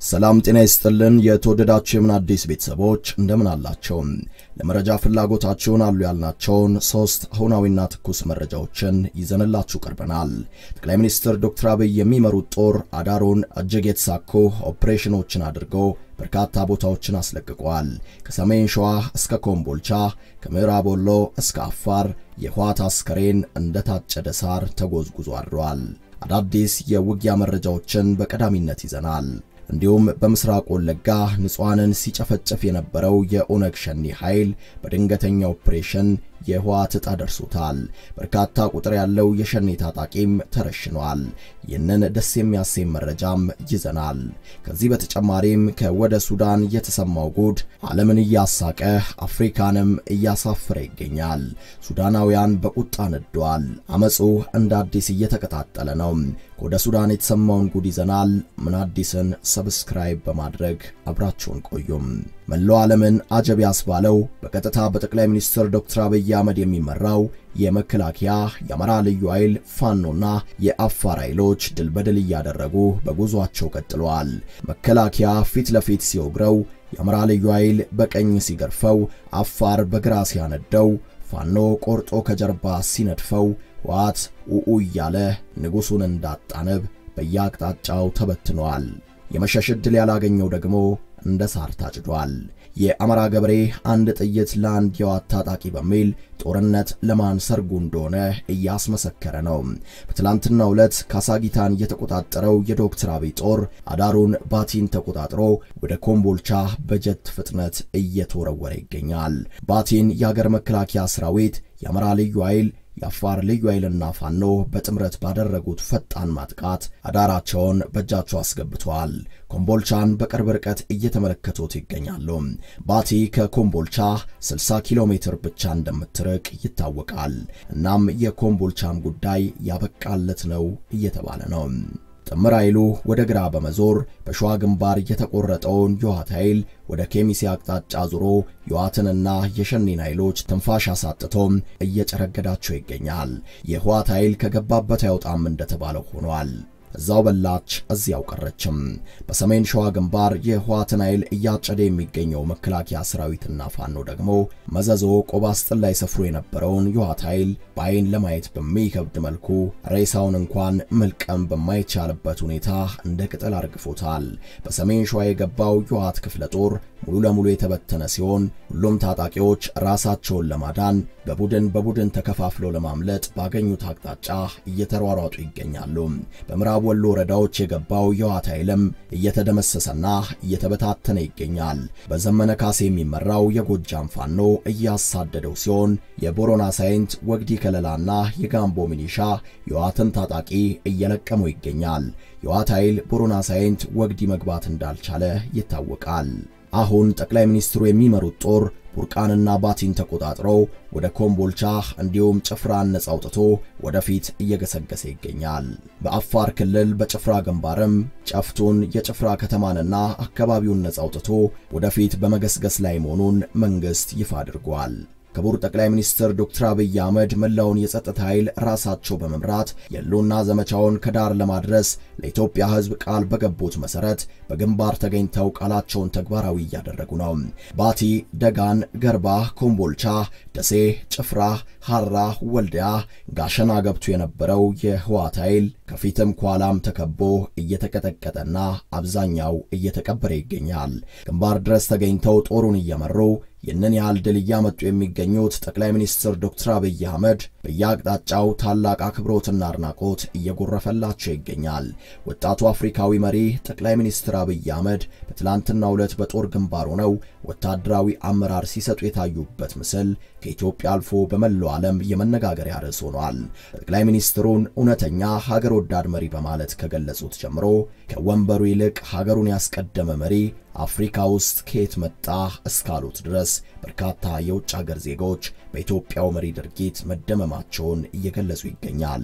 ሰላም ጤና ይስጥልን። የተወደዳችሁ የምን አዲስ ቤተሰቦች እንደምን አላቸው? ለመረጃ ፍላጎታችሁን አሉ ያልናቸውን ሶስት አሁናዊና ትኩስ መረጃዎችን ይዘንላችሁ ቀርበናል። ጠቅላይ ሚኒስትር ዶክተር አብይ የሚመሩት ጦር አዳሩን እጅግ የተሳኩ ኦፕሬሽኖችን አድርጎ በርካታ ቦታዎችን አስለቅቋል። ከሰሜን ሸዋ እስከ ኮምቦልቻ፣ ከምዕራብ ወሎ እስከ አፋር የህወሓት አስከሬን እንደታጨደ ሳር ተጎዝጉዞ አድሯል። አዳዲስ የውጊያ መረጃዎችን በቀዳሚነት ይዘናል። እንዲሁም በምስራቅ ወለጋ ንጹሐንን ሲጨፈጨፍ የነበረው የኦነግ ሸኔ ኃይል በድንገተኛ ኦፕሬሽን የህወሓት ዕጣ ደርሶታል። በርካታ ቁጥር ያለው የሸኔ ታጣቂም ተረሽኗል። ይህንን ደስ የሚያሰኝ መረጃም ይዘናል። ከዚህ በተጨማሪም ከወደ ሱዳን የተሰማው ጉድ ዓለምን እያሳቀ አፍሪካንም እያሳፈረ ይገኛል። ሱዳናውያን በቁጣ ነደዋል። አመፁ እንደ አዲስ እየተቀጣጠለ ነው። ከወደ ሱዳን የተሰማውን ጉድ ይዘናል። ምን አዲስን ሰብስክራይብ በማድረግ አብራችሁን ቆዩም። መላው ዓለምን አጀብ ያስባለው በቀጥታ በጠቅላይ ሚኒስትር ዶክተር አብይ አህመድ የሚመራው የመከላከያ የአማራ ልዩ ኃይል ፋኖና የአፋር ኃይሎች ድል በድል እያደረጉ በጉዟቸው ቀጥለዋል። መከላከያ ፊት ለፊት ሲወግረው፣ የአማራ ልዩ ኃይል በቀኝ ሲገርፈው፣ አፋር በግራ ሲያነደው፣ ፋኖ ቆርጦ ከጀርባ ሲነድፈው፣ ህወሓት ኡኡ እያለ ንጉሡን እንዳጣነብ በየአቅጣጫው ተበትነዋል። የመሸሽ ዕድል ያላገኘው ደግሞ እንደ ሳር ታጭዷል። የአማራ ገበሬ አንድ ጥይት ለአንድ የዋት ታጣቂ በሚል ጦርነት ለማን ሰርጉ እንደሆነ እያስመሰከረ ነው። በትላንትናው ዕለት ካሳጊታን የተቆጣጠረው የዶክተር አብይ ጦር አዳሩን ባቲን ተቆጣጥሮ ወደ ኮምቦልቻ በጀት ፍጥነት እየተወረወረ ይገኛል። ባቲን የአገር መከላከያ ሰራዊት፣ የአማራ ልዩ ኃይል የአፋር ልዩ ኃይልና ፋኖ በጥምረት ባደረጉት ፈጣን ማጥቃት አዳራቸውን በእጃቸው አስገብተዋል። ኮምቦልቻን በቅርብ ርቀት እየተመለከቱት ይገኛሉ። ባቲ ከኮምቦልቻ 60 ኪሎ ሜትር ብቻ እንደምትርቅ ይታወቃል። እናም የኮምቦልቻም ጉዳይ ያበቃለት ነው እየተባለ ነው። ጥምር ኃይሉ ወደ ግራ በመዞር በሸዋ ግንባር የተቆረጠውን የህወሓት ኃይል ወደ ኬሚሴ አቅጣጫ ዙሮ የህወሓትንና የሸኔን ኃይሎች ትንፋሽ አሳጥቶም እየጨረገዳቸው ይገኛል። የህወሓት ኃይል ከገባበት አይወጣም እንደተባለው ሆኗል። እዛው በላች እዚያው ቀረችም። በሰሜን ሸዋ ግንባር የህወሓትን ኃይል እያጨደ የሚገኘው መከላከያ ሰራዊትና ፋኖ ደግሞ መዘዞ ቆባስጥን ላይ ሰፍሮ የነበረውን የህወሓት ኃይል በአይን ለማየት በሚከብድ መልኩ ሬሳውን እንኳን መልቀም በማይቻልበት ሁኔታ እንደ ቅጠል አርግፎታል። በሰሜን ሸዋ የገባው የህወሓት ክፍለ ጦር ሙሉ ለሙሉ የተበተነ ሲሆን ሁሉም ታጣቂዎች ራሳቸውን ለማዳን በቡድን በቡድን ተከፋፍለው ለማምለጥ ባገኙት አቅጣጫ እየተሯሯጡ ይገኛሉ። በምዕራብ ወሎ ወረዳዎች የገባው የህወሓት ኃይልም እየተደመሰሰና እየተበታተነ ይገኛል። በዘመነ ካሴ የሚመራው የጎጃም ፋኖ እያሳደደው ሲሆን የቦሮና ሳይንት ወግዲ ከለላና የጋምቦ ሚኒሻ የህወሓትን ታጣቂ እየለቀሙ ይገኛል። የህወሓት ኃይል ቦሮና ሳይንት ወግዲ መግባት እንዳልቻለ ይታወቃል። አሁን ጠቅላይ ሚኒስትሩ የሚመሩት ጦር ቡርቃንና ባቲን ተቆጣጥሮ ወደ ኮምቦልቻ እንዲሁም ጭፍራን ነጻ አውጥቶ ወደፊት እየገሰገሰ ይገኛል። በአፋር ክልል በጭፍራ ግንባርም ጨፍቱን የጭፍራ ከተማንና አካባቢውን ነጻ አውጥቶ ወደፊት በመገስገስ ላይ መሆኑን መንግሥት ይፋ አድርጓል። ክቡር ጠቅላይ ሚኒስትር ዶክተር አብይ አህመድ መላውን የጸጥታ ኃይል ራሳቸው በመምራት የህልውና ዘመቻውን ከዳር ለማድረስ ለኢትዮጵያ ሕዝብ ቃል በገቡት መሰረት በግንባር ተገኝተው ቃላቸውን ተግባራዊ እያደረጉ ነው። ባቲ፣ ደጋን፣ ገርባ፣ ኮምቦልቻ፣ ደሴ፣ ጭፍራ፣ ሐራ፣ ወልዲያ፣ ጋሸና ገብቶ የነበረው የህወሓት ኃይል ከፊትም ከኋላም ተከቦ እየተቀጠቀጠና አብዛኛው እየተቀበረ ይገኛል። ግንባር ድረስ ተገኝተው ጦሩን እየመሩ ይህንን ያህል ድል እያመጡ የሚገኙት ጠቅላይ ሚኒስትር ዶክተር አብይ አህመድ በየአቅጣጫው ታላቅ አክብሮትና አድናቆት እየጎረፈላቸው ይገኛል። ወጣቱ አፍሪካዊ መሪ ጠቅላይ ሚኒስትር አብይ አህመድ በትላንትናው ዕለት በጦር ግንባር ሆነው ወታደራዊ አመራር ሲሰጡ የታዩበት ምስል ከኢትዮጵያ አልፎ በመላው ዓለም የመነጋገሪያ ርዕስ ሆኗል። ጠቅላይ ሚኒስትሩን እውነተኛ ሀገር ወዳድ መሪ በማለት ከገለጹት ጀምሮ ከወንበሩ ይልቅ ሀገሩን ያስቀደመ መሪ አፍሪካ ውስጥ ከየት መጣ እስካሉት ድረስ በርካታ የውጭ ሀገር ዜጎች በኢትዮጵያው መሪ ድርጊት መደመማቸውን እየገለጹ ይገኛል።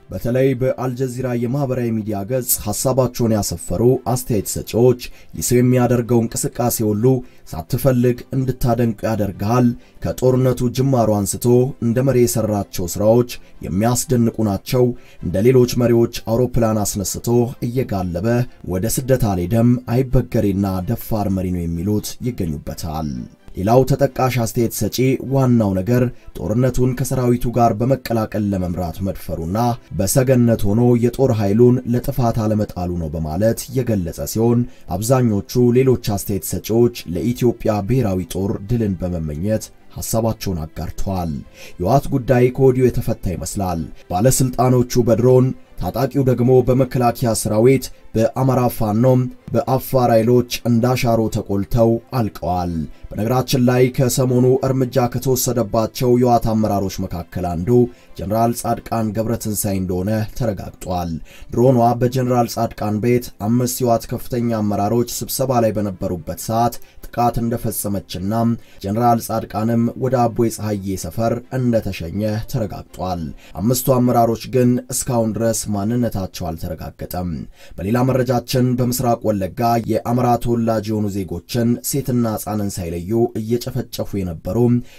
በተለይ በአልጀዚራ የማህበራዊ ሚዲያ ገጽ ሐሳባቸውን ያሰፈሩ አስተያየት ሰጪዎች ይህ ሰው የሚያደርገው እንቅስቃሴ ሁሉ ሳትፈልግ እንድታደንቁ ያደርግሃል። ከጦርነቱ ጅማሮ አንስቶ እንደ መሪ የሰራቸው ስራዎች የሚያስደንቁ ናቸው። እንደ ሌሎች መሪዎች አውሮፕላን አስነስቶ እየጋለበ ወደ ስደት አልሄደም። አይበገሬና ደፋር መሪ ነው የሚሉት ይገኙበታል። ሌላው ተጠቃሽ አስተያየት ሰጪ ዋናው ነገር ጦርነቱን ከሰራዊቱ ጋር በመቀላቀል ለመምራት መድፈሩና በሰገነት ሆኖ የጦር ኃይሉን ለጥፋት አለመጣሉ ነው በማለት የገለጸ ሲሆን አብዛኞቹ ሌሎች አስተያየት ሰጪዎች ለኢትዮጵያ ብሔራዊ ጦር ድልን በመመኘት ሐሳባቸውን አጋርተዋል። የህወሓት ጉዳይ ከወዲሁ የተፈታ ይመስላል። ባለስልጣኖቹ በድሮን ታጣቂው ደግሞ በመከላከያ ሰራዊት በአማራ ፋኖም በአፋር ኃይሎች እንዳሻሮ ተቆልተው አልቀዋል። በነገራችን ላይ ከሰሞኑ እርምጃ ከተወሰደባቸው የህወሓት አመራሮች መካከል አንዱ ጀነራል ጻድቃን ገብረትንሳኤ እንደሆነ ተረጋግጧል። ድሮኗ በጀነራል ጻድቃን ቤት አምስት የህወሓት ከፍተኛ አመራሮች ስብሰባ ላይ በነበሩበት ሰዓት ጥቃት እንደፈጸመችና ጀነራል ጻድቃንም ወደ አቦይ ፀሐዬ ሰፈር እንደተሸኘ ተረጋግጧል። አምስቱ አመራሮች ግን እስካሁን ድረስ ማንነታቸው አልተረጋገጠም። በሌላ መረጃችን በምስራቅ ወለጋ የአማራ ተወላጅ የሆኑ ዜጎችን ሴትና ሕፃንን ሳይለዩ እየጨፈጨፉ የነበሩ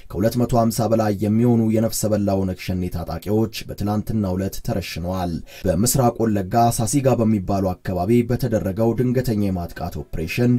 ከ250 በላይ የሚሆኑ የነፍሰ በላ ኦነግ ሸኔ ታጣቂዎች በትላንትናው ዕለት ተረሽነዋል። በምስራቅ ወለጋ ሳሲጋ በሚባሉ አካባቢ በተደረገው ድንገተኛ የማጥቃት ኦፕሬሽን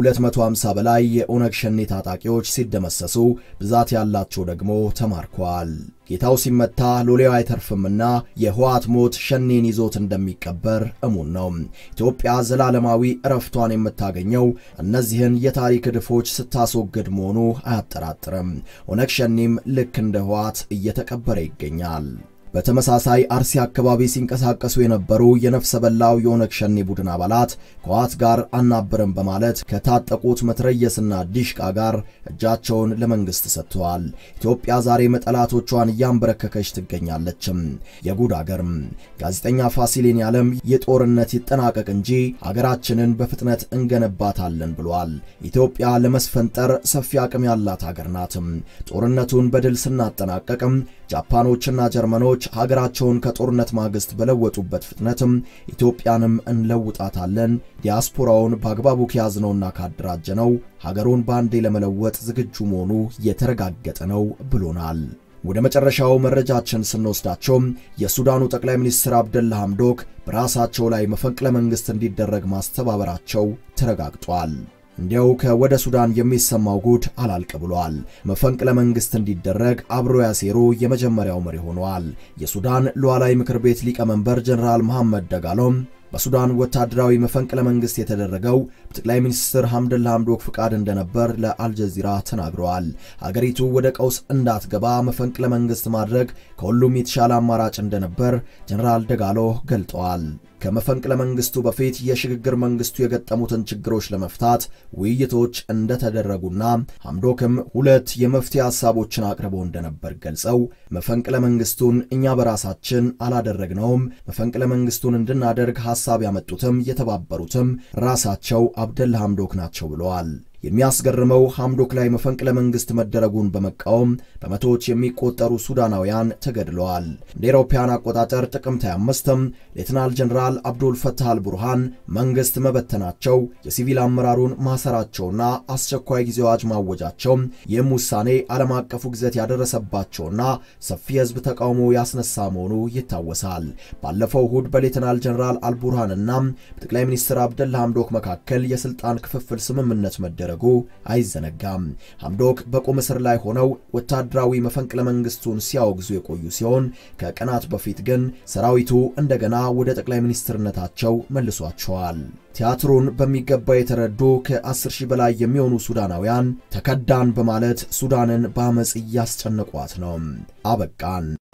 ከ250 በላይ የኦነግ ሸኔ ታጣቂዎች ሲደመሰሱ ብዛት ያላቸው ደግሞ ተማርከዋል። ጌታው ሲመታ ሎሌው አይተርፍምና የህወሓት ሞት ሸኔን ይዞት እንደሚቀበር እሙን ነው። ኢትዮጵያ ዘላለማዊ እረፍቷን የምታገኘው እነዚህን የታሪክ ዕድፎች ስታስወግድ መሆኑ አያጠራጥርም። ኦነግ ሸኔም ልክ እንደ ህወሓት እየተቀበረ ይገኛል። በተመሳሳይ አርሲ አካባቢ ሲንቀሳቀሱ የነበሩ የነፍሰ በላው የኦነግ ሸኔ ቡድን አባላት ከህወሓት ጋር አናብርም በማለት ከታጠቁት መትረየስና ዲሽቃ ጋር እጃቸውን ለመንግስት ሰጥተዋል። ኢትዮጵያ ዛሬ መጠላቶቿን እያንበረከከች ትገኛለችም። የጉድ አገርም ጋዜጠኛ ፋሲሌን ያለም የጦርነት ይጠናቀቅ እንጂ አገራችንን በፍጥነት እንገነባታለን ብሏል። ኢትዮጵያ ለመስፈንጠር ሰፊ አቅም ያላት አገር ናትም። ጦርነቱን በድል ስናጠናቀቅም ጃፓኖችና ጀርመኖች ሀገራቸውን ከጦርነት ማግስት በለወጡበት ፍጥነትም ኢትዮጵያንም እንለውጣታለን። ዲያስፖራውን በአግባቡ ከያዝነውና ካደራጀነው ሀገሩን በአንዴ ለመለወጥ ዝግጁ መሆኑ የተረጋገጠ ነው ብሎናል። ወደ መጨረሻው መረጃችን ስንወስዳቸው የሱዳኑ ጠቅላይ ሚኒስትር አብደላ ሐምዶክ በራሳቸው ላይ መፈንቅለ መንግሥት እንዲደረግ ማስተባበራቸው ተረጋግጧል። እንዲያው ከወደ ሱዳን የሚሰማው ጉድ አላልቅ ብሏል። መፈንቅለ መንግስት እንዲደረግ አብሮ ያሴሩ የመጀመሪያው መሪ ሆነዋል። የሱዳን ሉዓላዊ ምክር ቤት ሊቀመንበር ጀነራል መሐመድ ደጋሎም በሱዳን ወታደራዊ መፈንቅለ መንግስት የተደረገው በጠቅላይ ሚኒስትር ሐምደላ ሐምዶክ ፍቃድ እንደነበር ለአልጀዚራ ተናግረዋል። አገሪቱ ወደ ቀውስ እንዳትገባ መፈንቅለ መንግስት ማድረግ ከሁሉም የተሻለ አማራጭ እንደነበር ጀነራል ደጋሎ ገልጠዋል። ከመፈንቅለ መንግስቱ በፊት የሽግግር መንግስቱ የገጠሙትን ችግሮች ለመፍታት ውይይቶች እንደተደረጉና ሐምዶክም ሁለት የመፍትሄ ሐሳቦችን አቅርበው እንደነበር ገልጸው መፈንቅለ መንግስቱን እኛ በራሳችን አላደረግነውም፣ መፈንቅለ መንግስቱን እንድናደርግ ሐሳብ ያመጡትም የተባበሩትም ራሳቸው አብደላ ሐምዶክ ናቸው ብለዋል። የሚያስገርመው ሐምዶክ ላይ መፈንቅለ መንግስት መደረጉን በመቃወም በመቶዎች የሚቆጠሩ ሱዳናውያን ተገድለዋል። እንደ አውሮፓውያን አቆጣጠር ጥቅምት 25ም ሌትናል ጀነራል አብዱል ፈታህ አልቡርሃን መንግስት መበተናቸው፣ የሲቪል አመራሩን ማሰራቸውና አስቸኳይ ጊዜ አዋጅ ማወጃቸው ይህም ውሳኔ ዓለም አቀፉ ግዘት ያደረሰባቸውና ሰፊ የህዝብ ተቃውሞ ያስነሳ መሆኑ ይታወሳል። ባለፈው እሁድ በሌትናል ጀነራል አልቡርሃንና በጠቅላይ ሚኒስትር አብደላ ሐምዶክ መካከል የስልጣን ክፍፍል ስምምነት መደረ ረጉ አይዘነጋም። ሐምዶክ በቁም እስር ላይ ሆነው ወታደራዊ መፈንቅለ መንግስቱን ሲያወግዙ የቆዩ ሲሆን ከቀናት በፊት ግን ሰራዊቱ እንደገና ወደ ጠቅላይ ሚኒስትርነታቸው መልሷቸዋል። ቲያትሩን በሚገባ የተረዱ ከ10 ሺህ በላይ የሚሆኑ ሱዳናውያን ተከዳን በማለት ሱዳንን በአመፅ እያስጨነቋት ነው። አበቃን።